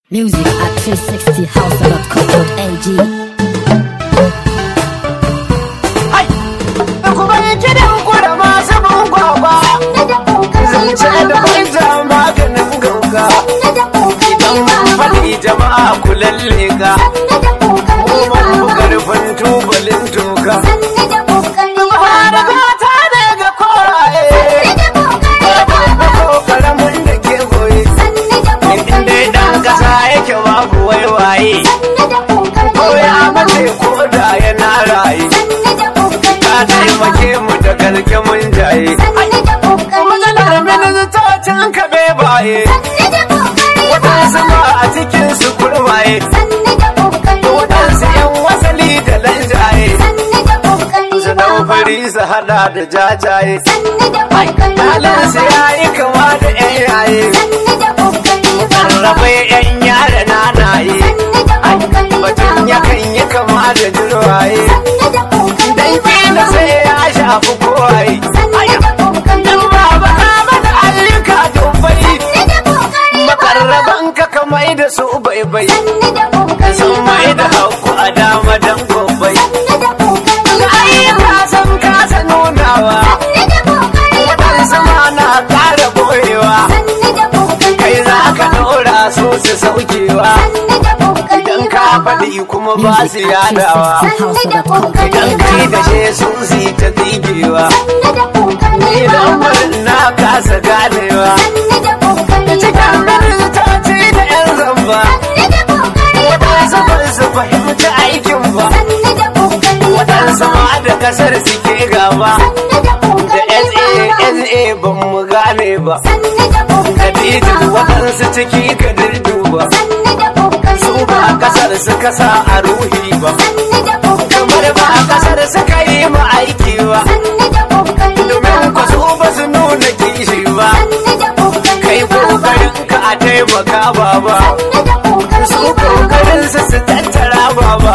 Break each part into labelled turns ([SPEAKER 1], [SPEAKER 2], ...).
[SPEAKER 1] Music at 360house.com.ng
[SPEAKER 2] kuma yi kidan ku da masu bin kwakwa zance da kwanta maganin gauga idan mun faɗi jama'a ku lalle ga kuma ku karfin tubalin toka da gata ne ga koraye ko karamin da ke goye inda dan kasa yake babu waiwaye ko ya mace ko da yana raye ka taimake mu da karke mun jaye matsalar ministocin ka baye waɗansu ma a cikin su kurmaye waɗansu yan wasali da lanjaye su dan fari su hada da jajaye halinsu ya yi kama da yan yaye rarrabe yan yara nanaye batun yakan yi kama da jirwaye dan kila sai ya shafi kowaye dan baba ka mana ayyuka dubbai makarraban ka ka mai da su bai bai sun mai da haku a dama dan gobai ayyuka sun kasa nunawa waɗansu ma na ƙara boyewa kai za ka ɗora su su saukewa idan ka faɗi kuma ba su yadawa idan kai da she sun si ta tsigewa idan barin na kasa ganewa cikin ministoci da yan zamba waɗansu ban su fahimci aikin ba waɗansu ma da kasar suke gaba da sa ban mu gane ba da dijin waɗansu ciki ka dirduba su ba kasar suka sa a ruhi ba kamar ba kasar suka yi ma aiki ba domin ku su ba su nuna kishi ba kai kokarin ka a taimaka ba ba su kokarin su su tattara ba ba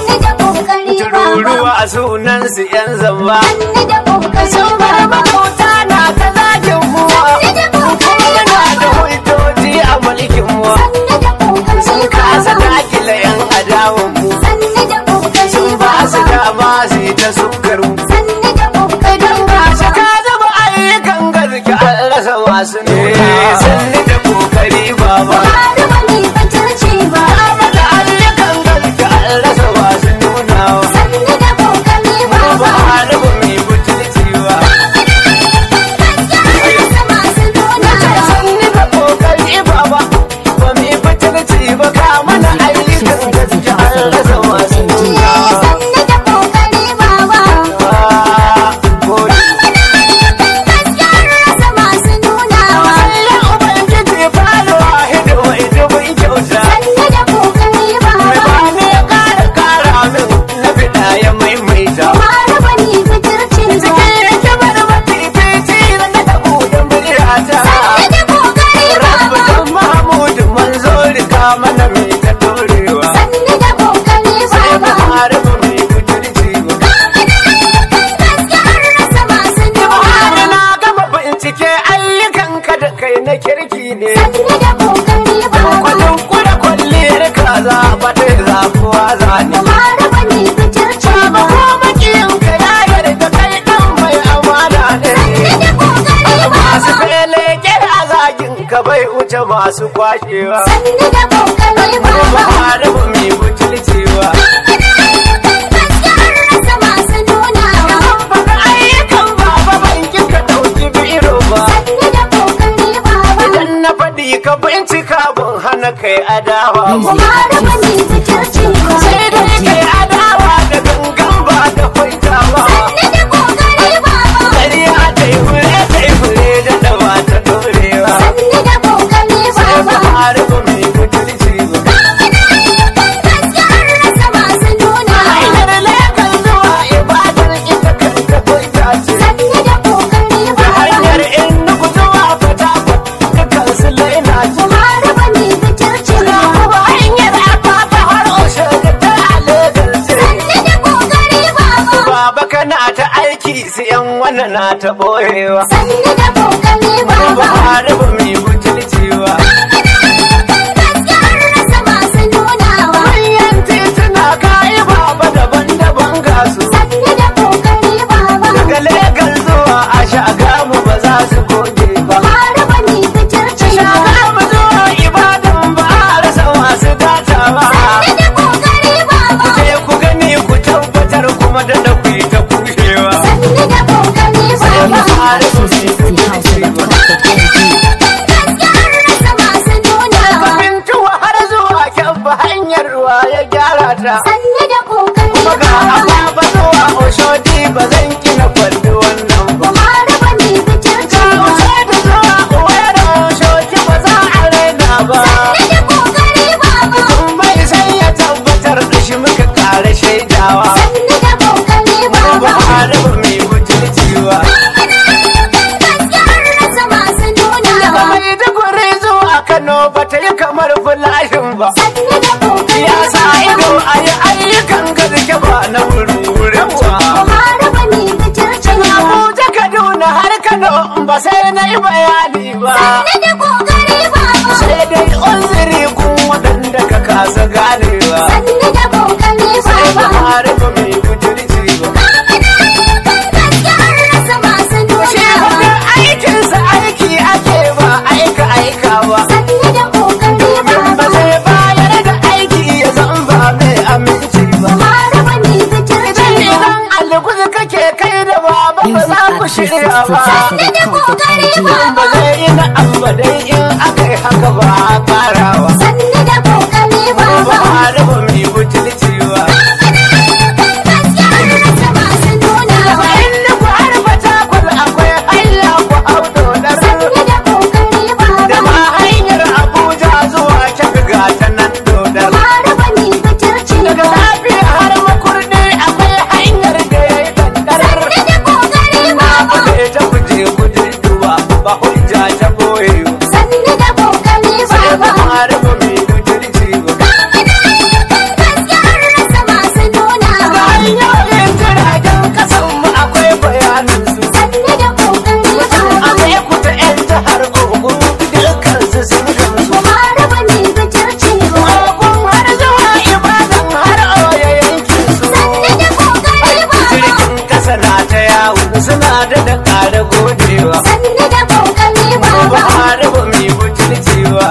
[SPEAKER 2] tururuwa a sunan su yan zamba sun bar makauta na ta zagin muwa kuma muna da hujjoji a mulkin mu sun kasa dakile yan adawan mu sun ba su dama su yi ta sukar mu idan ba shi ka zama ayyukan gaske an rasa masu nuna sanni da kokari baba da ayyukan gaske an rasa masu nunawa ba haɗu ba mai butulci ba sanni da kokari baba ba mai butulci ba ka mana ayyukan gaske an rasa masu nunawa Allah Ubangiji fara wahidu wa idubin kyauta mai ba ne ya kara kara min na fida ya maimaita cikin hikimar mafifici na na tabu da muryata rabu don mahamudu manzo rika mana mai ta dorewa sai ba fara ba mai butulci ba har na gama bincike ayyukanka da kai na kirki ne kwadon kura kwalliyar kaza ba ta zafuwa zane Baba ko makiyinka ya yarda kai dan mai amana ne masu feleke a zagin ka bai wuce masu kwashewa ba hada ba mai butulcewa baka ayyukan baba ban ka dauki biro ba idan na faɗi ka bincika ban hana kai adawa ba sai dai kai adawa da gangan ba da kwaitawa ƙarya ta yi fure ta yi fure da dawa ta dorewa sai ba hada ba mai butulcewa hanyar lekan zuwa ibadar ita kanta kwaita ce da hanyar in nuku zuwa fata dukkan su laina ce Ga kuma hanyar afafa har oshe da ta alegar ce baba kana ta aiki su yan wannan na ta boyewa ba ba ba mai butulcewa ba
[SPEAKER 1] sannu da kokari
[SPEAKER 2] ya sa ido a yi ayyukan gaske ba na wurin ba
[SPEAKER 1] Buhari ba ne fitircin ba
[SPEAKER 2] Abuja Kaduna har Kano ba sai na yi bayani ba
[SPEAKER 1] sannu da kokari baba
[SPEAKER 2] sai dai uzuri kun waɗanda ka kasa ganewa
[SPEAKER 1] sannu da kokari
[SPEAKER 2] sai
[SPEAKER 1] baba
[SPEAKER 2] Buhari ba mai butulci ba
[SPEAKER 1] gaskiyar rasa masu
[SPEAKER 2] shi
[SPEAKER 1] nuna
[SPEAKER 2] wani aikinsa aiki ake ba aika aika ba
[SPEAKER 1] sannu da kokari
[SPEAKER 2] ba
[SPEAKER 1] baba
[SPEAKER 2] zai bayar da aiki ya zan ba mai aminci ba
[SPEAKER 1] Buhari ba ne fitircin ba
[SPEAKER 2] idan alguzu kake kai da baba ba za ku shirya ba
[SPEAKER 1] sannu da kokari
[SPEAKER 2] ba
[SPEAKER 1] baba
[SPEAKER 2] zai yi na'am ba dai in aka yi haka ba a karawa
[SPEAKER 1] sannu da kokari
[SPEAKER 2] ba
[SPEAKER 1] baba
[SPEAKER 2] ba da ba mai butulci ba
[SPEAKER 1] gaskiyar rasa masu nuna
[SPEAKER 2] inda ku harba takwal akwai hanya ku auto da
[SPEAKER 1] sannu da kokari
[SPEAKER 2] da
[SPEAKER 1] baba
[SPEAKER 2] ma hanyar abuja zuwa kyaga ga ta nan dodar
[SPEAKER 1] Buhari ba ne fitircin
[SPEAKER 2] daga
[SPEAKER 1] ba
[SPEAKER 2] lafiya har makurdi akwai hanyar da ya yi dandarar
[SPEAKER 1] sannu da kokari
[SPEAKER 2] na
[SPEAKER 1] baba
[SPEAKER 2] bude ta kuje kuje duba ba hujja ta boye ba
[SPEAKER 1] sannu da kokari
[SPEAKER 2] sai ba
[SPEAKER 1] baba
[SPEAKER 2] harba mai butulci ba
[SPEAKER 1] gaskiyar rasa masu nuna
[SPEAKER 2] da hanyoyin jiragen kasan mu akwai bayanin su
[SPEAKER 1] sannu da kokari
[SPEAKER 2] a
[SPEAKER 1] baba
[SPEAKER 2] mai kuta 'yan jihar ogun dukkan su sun gamsu
[SPEAKER 1] Buhari ba ne fitircin ba
[SPEAKER 2] ogun har zuwa ibadan har oya yankin su
[SPEAKER 1] sannu da kokari baba
[SPEAKER 2] jirgin kasa na ta yawo suna da da ƙara godewa
[SPEAKER 1] sannu da kokari
[SPEAKER 2] ba
[SPEAKER 1] baba
[SPEAKER 2] har ba mai butulcewa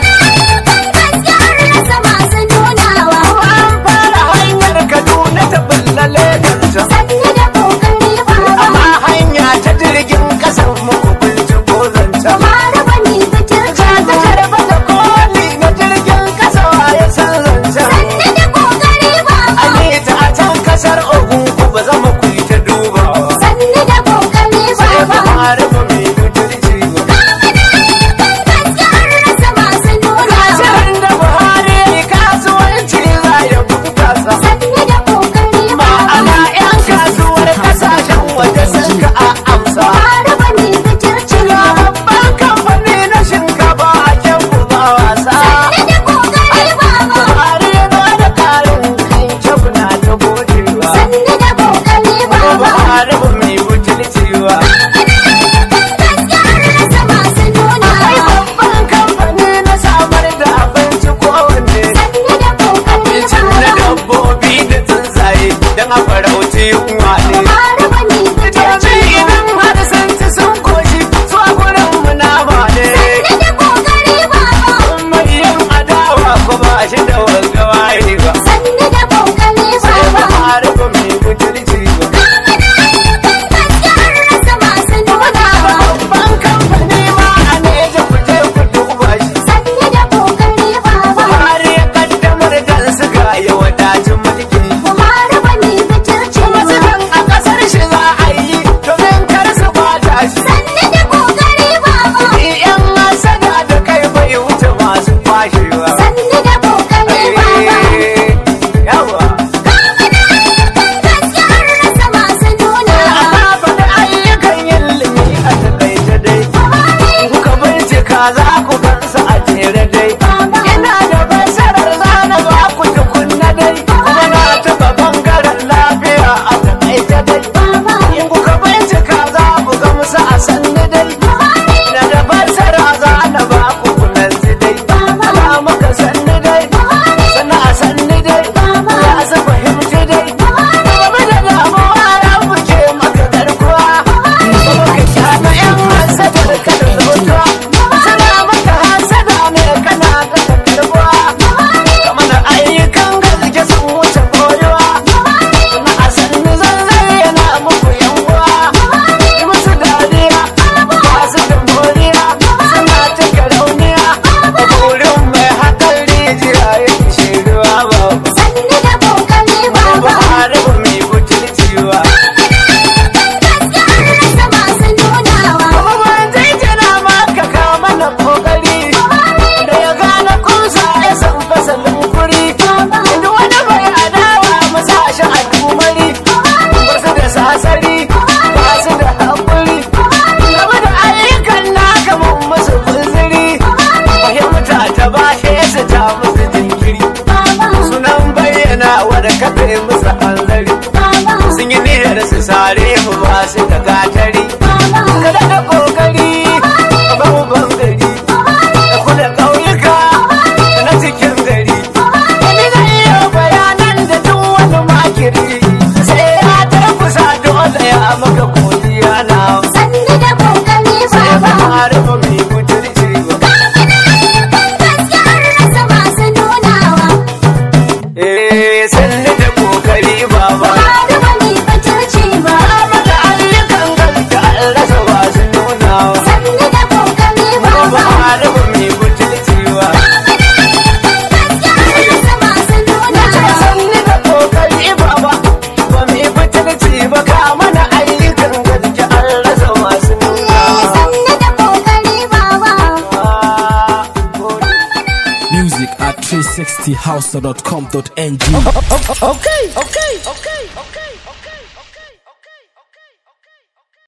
[SPEAKER 1] gaskiyar rasa masu nunawa
[SPEAKER 2] an fara hanyar kaduna ta bulla leganta
[SPEAKER 1] sannu da kokari baba
[SPEAKER 2] amma hanya ta jirgin kasan muku bulci ko zanta
[SPEAKER 1] Buhari ba ne fitircin
[SPEAKER 2] ta
[SPEAKER 1] ba
[SPEAKER 2] karba da koli na jirgin kasa ya san zanta
[SPEAKER 1] sannu da kokari baba
[SPEAKER 2] Ani ta a can kasar ogun ku ba zama ku yi ta dubawa
[SPEAKER 1] sannu da kokari
[SPEAKER 2] sai ba
[SPEAKER 1] baba
[SPEAKER 2] fara ba mai butulci ba
[SPEAKER 1] gaskiyar rasa masu nunawa
[SPEAKER 2] Shirin da Buhari ya yi kasuwanci za ya bunkasa.
[SPEAKER 1] sannu da kokari baba
[SPEAKER 2] Ma'ana 'yan kasuwar kasashen waje sun ka a amsa.
[SPEAKER 1] Buhari ba ne fitircin
[SPEAKER 2] Ga
[SPEAKER 1] ba
[SPEAKER 2] babban kamfani na shinkafa a kyan ba wasa.
[SPEAKER 1] sannu da kokari baba
[SPEAKER 2] Buhari ya ba da karin kan kyau na ta godewa.
[SPEAKER 1] sannu da kokari baba
[SPEAKER 2] Buhari ba mai butulci ba.
[SPEAKER 1] gaskiyar rasa masu
[SPEAKER 2] Ai
[SPEAKER 1] nunawa
[SPEAKER 2] babban kamfani na samar da abinci kowanne.
[SPEAKER 1] sannu da kokari
[SPEAKER 2] Abincin na
[SPEAKER 1] baba
[SPEAKER 2] dabbobi da tsuntsaye don a farauci yunwa ne.
[SPEAKER 1] Buhari ba ne
[SPEAKER 2] Yanzu
[SPEAKER 1] fitircin ba
[SPEAKER 2] idan har sun ci sun koshi su a gurin mu nama ne.
[SPEAKER 1] sannu da kokari baba
[SPEAKER 2] Kuma yin adawa ko ba shi da wanga waye ba.
[SPEAKER 1] sannu da kokari
[SPEAKER 2] Sai ba
[SPEAKER 1] baba
[SPEAKER 2] har ba mai butulci ba.
[SPEAKER 1] gaskiyar rasa masu nunawa
[SPEAKER 2] Babban kamfani ma a neja ku je ku duba shi.
[SPEAKER 1] sannu da kokari baba
[SPEAKER 2] Har ya kaddamar da suga ya wadacin mulki.
[SPEAKER 1] Buhari ba ne fitircin
[SPEAKER 2] Wasu
[SPEAKER 1] ba
[SPEAKER 2] kan a kasar shi za a yi domin kar su bata shi.
[SPEAKER 1] sannu da kokari baba
[SPEAKER 2] Ni 'yan masana da kai bai wuce masu kwashewa.
[SPEAKER 1] sannu da kokari baba
[SPEAKER 2] Yawa.
[SPEAKER 1] gaskiyar rasa masu nunawa
[SPEAKER 2] Ana faɗi ayyukan ilimi a taƙaice dai. Kuka bincika za ku gansu a jere dai. Ina da fasarar zana ba ku tukunna dai. Kuma na taɓa bangaren lafiya a taƙaice dai. In kuka bincika za ku gamsu a sanni dai. Na da fasara zana ba ku kunansu dai. Ana maka sanni dai. Sana a sanni dai. Ya su fahimci dai. Game da damuwa na wuce maka garkuwa. Kuma ka kyana 'yan wasa da kada zubutuwa. Suna maka na wadda kafe musu hanzari
[SPEAKER 1] baba
[SPEAKER 2] sun yi niyyar su sare mu ba su da gatari
[SPEAKER 1] baba
[SPEAKER 2] ka da kokari ba mu bangare da kula ƙauyuka na cikin gari ni zan iya bayanan da duk wani makiri sai ya tafusa dole ya maka godiya na
[SPEAKER 1] sanni da kokari
[SPEAKER 2] sai ba
[SPEAKER 1] baba
[SPEAKER 2] harfa mai mutunci ba
[SPEAKER 1] kan gaske an rasa masu nunawa
[SPEAKER 2] eh sanni da kokari baba
[SPEAKER 1] Buhari ba mai fitirci ba
[SPEAKER 2] mata ayyukan gaske an rasa masu nunawa
[SPEAKER 1] sanni da kokari
[SPEAKER 2] ba
[SPEAKER 1] baba
[SPEAKER 2] harfa mai mutunci ba
[SPEAKER 1] gaske an rasa masu nunawa
[SPEAKER 2] sanni da kokari baba ba mai fitarci ba ka mana ayyukan gaske an rasa masu nuna
[SPEAKER 1] sanni da kokari baba
[SPEAKER 3] Music at 360house.com.ng.
[SPEAKER 2] okay okay okay okay